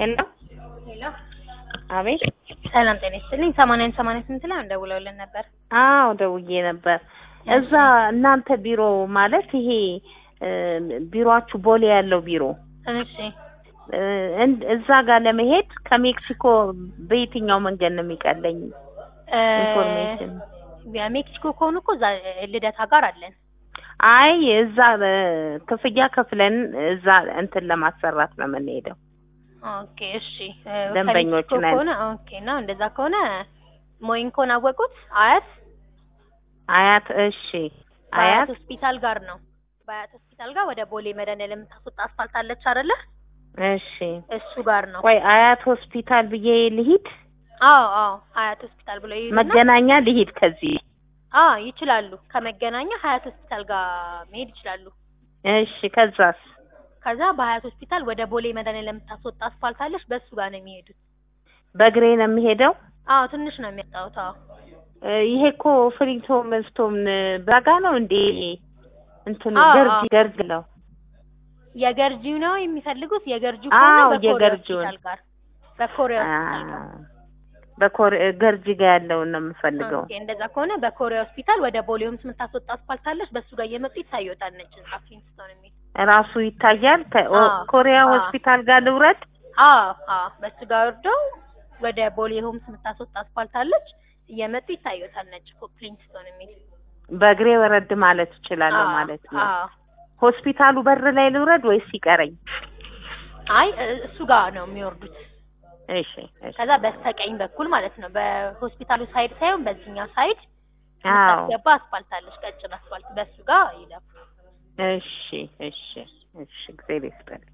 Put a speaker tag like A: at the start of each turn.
A: ሄሎ
B: ሄሎ
A: አቤት።
B: ሰላም ጤና ይስጥልኝ። ሰማንያን ሰማንያ ስምንት ላይ ደውለውልን ነበር።
A: አዎ ደውዬ ነበር። እዛ እናንተ ቢሮ ማለት ይሄ እ ቢሮአችሁ ቦሌ ያለው ቢሮ
B: እሺ
A: እ እንድ- እዛ ጋር ለመሄድ ከሜክሲኮ በየትኛው መንገድ ነው የሚቀለኝ?
B: እ
A: ኢንፎርሜሽን
B: የሜክሲኮ ከሆኑ እኮ እዛ ልደታ ጋር አለን።
A: አይ እዛ እ ክፍያ ከፍለን እዛ እንትን ለማሰራት ነው የምንሄደው።
B: ኦኬ እሺ። እ
A: ደንበኞች
B: ከሜክሲኮ
A: ነን።
B: ከሆነ ኦኬ ነው። እንደዛ ከሆነ ሞይንኮን አወቁት? አያት
A: አያት እሺ፣
B: በአያት
A: አያት
B: ሆስፒታል ጋር ነው። በአያት ሆስፒታል ጋር ወደ ቦሌ መድኃኒዓለም የምታስወጣ አስፋልት አለች አይደለ?
A: እሺ።
B: እሱ ጋር ነው።
A: ቆይ አያት ሆስፒታል ብዬ ልሂድ?
B: አዎ አዎ፣ አያት ሆስፒታል ብሎ ይሄዱና
A: መገናኛ ልሂድ ከዚህ?
B: አዎ ይችላሉ። ከመገናኛ ሀያት ሆስፒታል ጋር መሄድ ይችላሉ።
A: እሺ። ከዛስ?
B: ከዛ በሀያት ሆስፒታል ወደ ቦሌ መድኃኒዓለም የምታስወጣ አስፋልት አለች። በሱ ጋር ነው የሚሄዱት።
A: በእግሬ ነው የምሄደው?
B: አዎ ትንሽ ነው የሚያጣውት። አዎ
A: እ ይሄ እኮ ፍሪቶም ስቶም በጋ ነው እንዴ? እንትኑ
B: አዎ፣
A: ገርጂ
B: አዎ።
A: ገርጂ ነው።
B: የገርጂው ነው የሚፈልጉት። የገርጂው
A: አዎ፣
B: ከሆነ በኮሪያ
A: የገርጂውን።
B: ሆስፒታል ጋር በኮሪያ
A: አ
B: ሆስፒታል ጋር
A: በኮር ገርጂ ጋር ያለውን ነው የምፈልገው።
B: ኦኬ፣ እንደዛ ከሆነ በኮሪያ ሆስፒታል ወደ ቦሌ ሆምስ የምታስወጣ አስፋልት አለች። በሱ ጋር እየመጡ ይታዩታል። ነጭ ህንጻ ፍሊንስቶን የሚል
A: ራሱ ይታያል። ከ- ኦ-
B: አዎ፣
A: ኮሪያ
B: አዎ።
A: ሆስፒታል ጋር ልውረድ?
B: አዎ አዎ፣ በሱ ጋር ወርደው ወደ ቦሌ ሆምስ የምታስወጣ አስፋልት አለች። እየመጡ ይታዩታል። ነጭ ፎቅ ፍሊንስቶን የሚል
A: በእግሬ ወረድ ማለት እችላለሁ
B: አዎ፣
A: ማለት ነው።
B: አዎ።
A: ሆስፒታሉ በር ላይ ልውረድ ወይስ ይቀረኝ?
B: አይ እ- እሱ ጋር ነው የሚወርዱት።
A: እሺ እሺ።
B: ከዛ በስተቀኝ በኩል ማለት ነው። በሆስፒታሉ ሳይድ ሳይሆን በዚህኛው ሳይድ
A: አዎ
B: የምታስገባ አስፋልት አለች፣ ቀጭን አስፋልት። በሱ ጋር ይለፉ።
A: እሺ እሺ እሺ። እግዚአብሔር ይስጥልኝ።